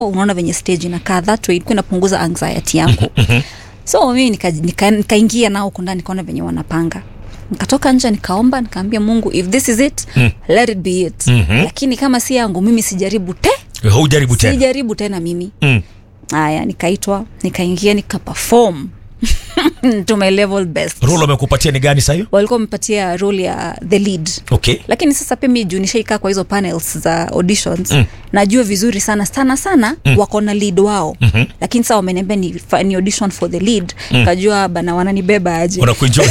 unaona venye stage inakaa that way ilikuwa inapunguza anxiety yangu so mimi nikaingia nika, nika, nika nao huko ndani nikaona venye wanapanga nikatoka nje nikaomba nikaambia mungu if this is it mm. let it be it Mhm. lakini kama si yangu mimi sijaribu te hujaribu tena sijaribu tena mimi mm. haya nikaitwa nikaingia nikapefom to my level best role wamekupatia ni gani sahiyo walikuwa wamepatia role ya the lead okay lakini sasa pia mi juu nishaikaa kwa hizo panels za auditions mm. najua vizuri sana sana sana mm. wako na lead wao mm-hmm. lakini sasa wameniambia ni, fa- ni audition for the lead mm. kajua bana wananibeba aje unakuenjoy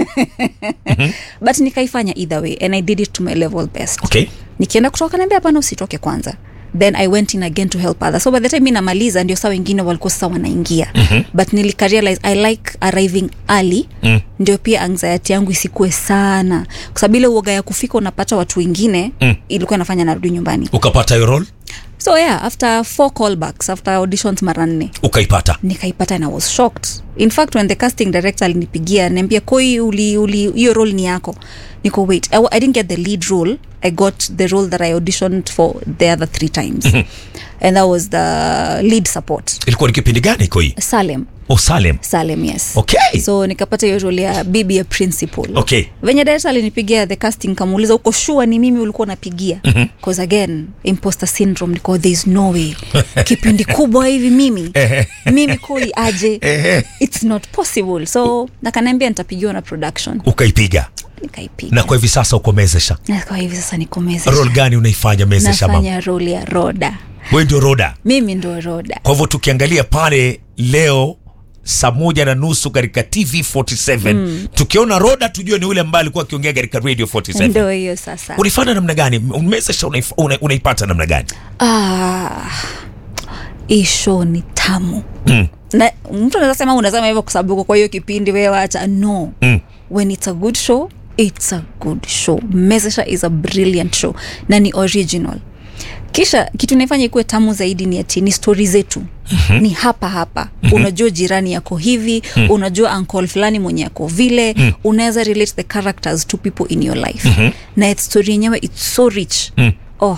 but nikaifanya either way and i did it to my level best okay nikienda kutoka naambia hapana usitoke kwanza then i went in again to help others so by the time mi namaliza ndio saa wengine walikuwa sasa wanaingia mm-hmm. but nilikarealize i like arriving early mm. ndio pia anxiety yangu isikue sana kwa sababu ile uoga ya kufika unapata watu wengine mm. ilikuwa inafanya narudi nyumbani ukapata hiyo role so yeah after four callbacks after auditions mara nne ukaipata nikaipata and i was shocked in fact when the casting director alinipigia niambia koi uli uli hiyo role ni yako niko wait I, I didn't get the lead role i got the role that i auditioned for the other three times and that was the lead support ilikuwa ni kipindi gani koi salem o salem salem yes okay so nikapata hiyo role ya bibi ya principal okay venye director alinipigia the casting kamuuliza uko sure ni mimi ulikuwa unapigia bcause again imposter syndrome niko there is no way kipindi kubwa hivi mimi mimi koi aje it's not possible so nakanaambia nitapigiwa na production ukaipiga nikaipiga na kwa hivi sasa uko mezesha na kwa hivi sasa nikomezesha role gani unaifanya mezesha mama nafanya role ya roda we ndio roda mimi ndo roda kwa hivyo tukiangalia pale leo saa moja na nusu katika tv 47 mm. tukiona roda tujue ni ule ambaye alikuwa akiongea katika radio 47 ndo hiyo sasa unaifanya namna gani mezesha unaif- una- unaipata namna gani ah, hii show ni tamu mm. na mtu anaweza sema unasema hivyo kwa sababu uko kwa hiyo kipindi wewe wacha no Mm. when it's a good show it's a good show mesesha is a brilliant show na ni original kisha kitu inaifanya ikuwe tamu zaidi ni ati ni stori zetu mm-hmm. ni hapa hapa mm-hmm. unajua jirani yako hivi mm. unajua ankol fulani mwenye yako vile mm. unaweza relate the characters to people in your life mm-hmm. na story yenyewe its so rich mm. oh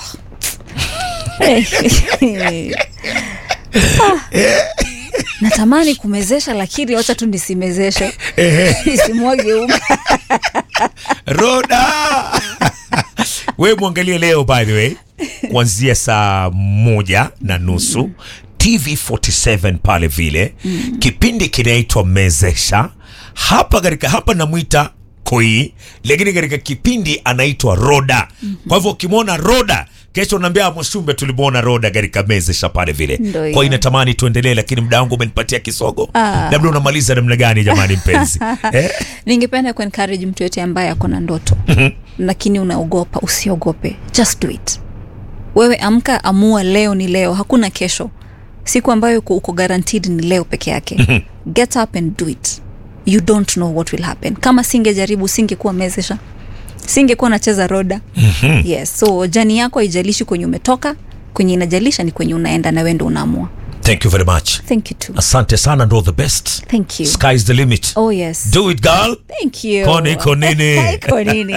Ah. natamani kumezesha lakini wacha tu nisimezeshe nisimwage unga roda we mwangalie leo by the way kuanzia saa moja na nusu tv 47 pale vile mm. kipindi kinaitwa mezesha hapa katika hapa namwita koi lakini katika kipindi anaitwa roda kwa hivyo ukimwona roda kesho naambia mwashumbe tulimwona roda katika mezesha pale vile Ndio hiyo. kwa hiyo natamani tuendelee lakini muda wangu umenipatia kisogo Ah. labda unamaliza namna gani jamani mpenzi eh? ningependa kuencourage mtu yote ambaye ako na ndoto lakini unaogopa usiogope just do it wewe amka amua leo ni leo hakuna kesho siku ambayo uko, uko guaranteed ni leo peke yake get up and do it you don't know what will happen kama singejaribu singekuwa mezesha singekuwa nacheza roda yes so jani yako haijalishi kwenye umetoka kwenye inajalisha ni kwenye unaenda na wendo unaamua thank you very much thank you too asante sana and all the best thank you sky's the limit oh yes do it girl thank you Koni, konini. konini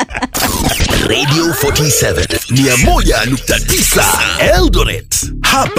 Radio 47 101.9 Eldoret. Hapa